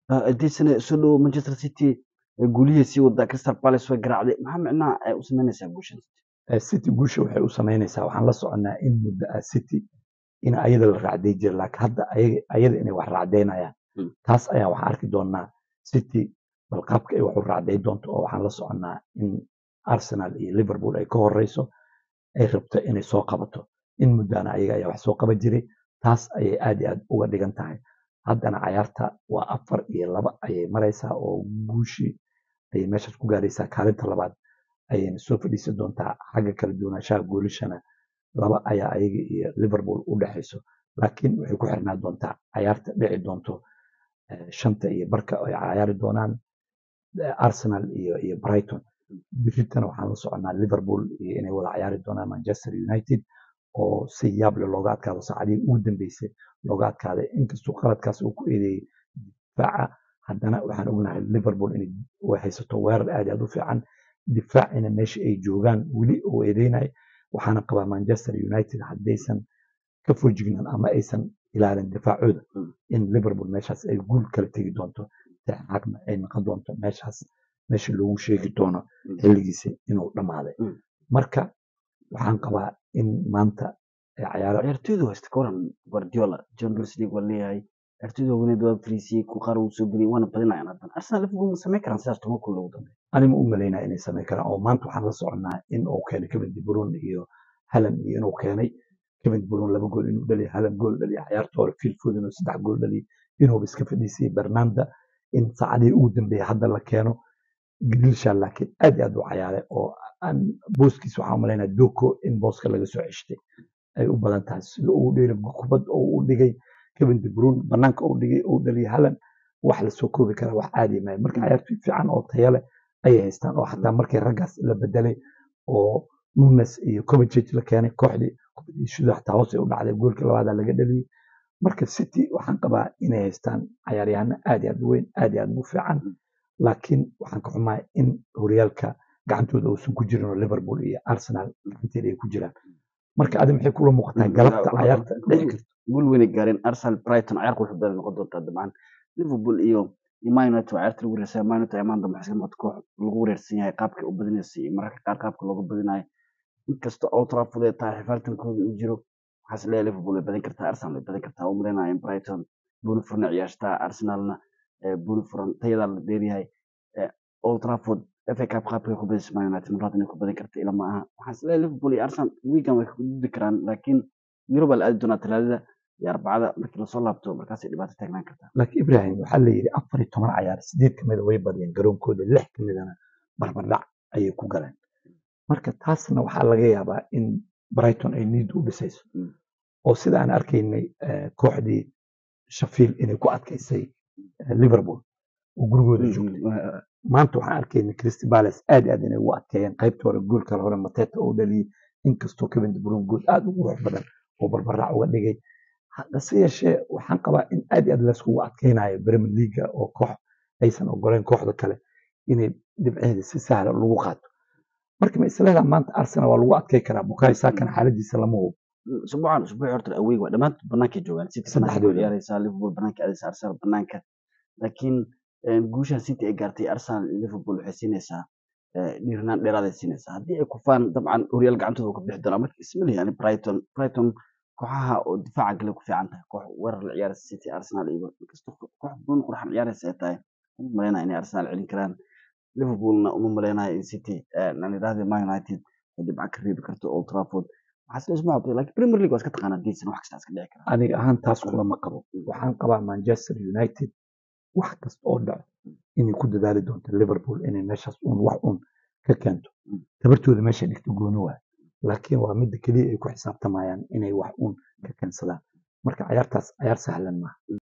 haddii soo dhowo manchester city guulihii sii wadaa crystal palace way garaacday maxaa micnaha ay u samaynaysaa guushan city guusha waxay u samaynaysaa waxaan la soconnaa in muddo ah city in ayada la raacday jira laakiin hadda ayada inay wax raacdaynayaan taas ayaa waxaan arki doonaa city bal qaabka ay wax u raacday doonto oo waxaan la soconnaa in arsenal iyo liverpool ay ka horeyso ay rabto inay soo qabato in muddana ayaga ayaa wax soo qaban jiray taas ayay aad iyo aad uga dhigan tahay haddana cayaarta waa afar iyo laba ayay maraysaa oo guushii ayay meeshaas ku gaaraysaa kaalinta labaad ayayna soo fadhiisan doontaa xagga kala duwanaanshaha goolishana laba ayaa ayaga iyo liverpool u dhexayso laakiin waxay ku xirnaa doontaa cayaarta dhici doonto shanta iyo barka ay cayaari doonaan arsenal iyo iyo brighton biritana waxaan la soconaa liverpool iyo inay wada cayaari doonaan manchester united oo si yaable looga adkaado saacadihii ugu dambeysay looga adkaaday inkastoo qaladkaas uu ku eedeeyey difaaca haddana waxaan ognahay liverpool inay haysato weerar aad aad u fiican difaacina meesha ay joogaan weli oo eedeynay waxaana qabaa manchester united haddaysan ka fojignan ama aysan ilaalin difaacooda in liverpool meeshaas ay guul kala tegi doonto xagna ay noqon doonto meeshaas meesha loogu sheegi doono xilligiisa inuu dhammaaday marka waxaan qabaa in maanta ciyaartoydu haysta ka waran guardiola champions league waa leeyahay ciyaartoydu haweeneed waa fariisiyey ku qaar uu soo geliyay waana badinayaan haddana arsenal liverpool ma samayn karaan sidaas toban kun loogu dambeeya anima u malaynaa inay samayn karaan oo maanta waxaan la soconnaa in uu keenay kevin de bruyne iyo halan iyo inuu keenay kevin de bruyne laba gool inuu dhaliya halan gool dhaliya ciyaarta hore phil foden inuu saddex gool dhaliya inuuba iska fadhiisiyay bernanda in saacadihii ugu dambeeyay hadda la keeno grilsha laakiin aad iyo aad u cayaaray oo aan booskiis waxaan u malaynaa doko in booska laga soo ceshtay ay u badan tahay sida uu dheeli kubad oo u dhigay kevin de bruyne banaanka uu dhigay uu dhaliyay halan wax la soo koobi kara wax caadi maayo marka ciyaartoy fiican oo tayo leh ayay haystaan oo xataa markii raggaas la bedelay oo nunes iyo kovacic la keenay kooxdii kubadiishuda xataa hoos ay u dhacday goolka labaada laga dhaliyay marka city waxaan qabaa inay haystaan ciyaaryahano aad iyo aad u weyn aad iyo aad u fiican laakiin waxaan ka xumahay in horyaalka gacantooda uusan ku jirin oo liverpool iyo arsenal gacanteeda ay ku jiraan marka adi maxay kula muuqataa galabta cayaarta dhici karta guul weynay gaareen arsenal brighton cayaarka wuxuu dali noqon doontaa dabcan liverpool iyo man united waa ciyaarta lagu wareersan man united amaan dambe waxay noqota koox lagu wareersan yahay qaabka u badinaysa iyo mararka qaar qaabka looga badinayo inkasta old trafford ay tahay xifaaltankooda uu jiro waxaas leeyahay liverpool way badin kartaa arsenal way badin kartaa u malaynaya in brighton buuni furna ciyaarsataa arsenalna buuni furan tayadaa la dheeryahay old trafford FA Cup qaabkay ku badisay Man United mar inay ku badin karta ila ma aha waxaan isleeyahay Liverpool iyo Arsenal weekend way ku gudbi karaan laakiin Europe la aadi doonaa talaadada iyo arbacada markii lasoo laabto markaasay dhibaato taagnaan kartaa laakiin Ibrahim waxaa la yidhi afar iyo toban cayaar sideed ka mida way badiyeen garoonkooda lix ka midana barbardhac ayay ku galeen marka taasna waxaa laga yaabaa in Brighton ay niid u dhisayso oo sida aan arkaynay kooxdii Sheffield inay ku adkaysay Liverpool oo gurigooda joogtay maanta waxaan arkaynay Crystal Palace aad iyo aad inay ugu adkeeyeen qaybta hore goolka hore Mateta oo dhaliyay inkastoo Kevin De Bruyne gool aad u qurux badan oo barbarac uga dhigay hase yeeshee waxaan qabaa in aad iyo aad layskugu adkeynayo Premier League oo koox aysan ogoleyn kooxda kale inay dhibceeda si sahla lagu qaato marka ma isleedaha maanta Arsenal waa lagu adkey karaa Bukayo Saka xaaladiisa lama hubo usbuucan usbuuci horta aweyg waa dhammaantood bannaankay joogaan city Saddexdooda. ciyaaraysaa liverpool bannaanka aadaysa arsenal bannaanka laakiin guushan city ay gaartay arsenal iyo liverpool waxay siinaysaa dhiirnaan dheeraaday siinaysaa haddii ay kufaan dabcan horyaal gacantooda ka bixi doonaa marka ismali yani brighton brighton kooxaha oo difaaca gale ku fiican tahay koox weerar la ciyaaraysa city arsenal iyo inkastoo koox buun qurxan ciyaaraysa ay tahay uma malaynaya inay arsenal celin karaan liverpoolna uma malaynaya in city aan idhaahda man united ay dhibca ka reebi karto old trafford waxaa sila isma habtay laakiin premier league waa iska taqaanaa geedsan wax kasta iska dhici karaa aniga ahaan taas kulama qabo waxaan qabaa Manchester United wax kasta oo dhaco inay ku dadaali doonto Liverpool inay meeshaas uun wax uun ka keento tabartooda meesha dhigto gooni waay laakiin waa midda keliya ay ku xisaabtamayaan inay wax uun ka keensadaan marka ciyaartaas ciyaar sahlan maaha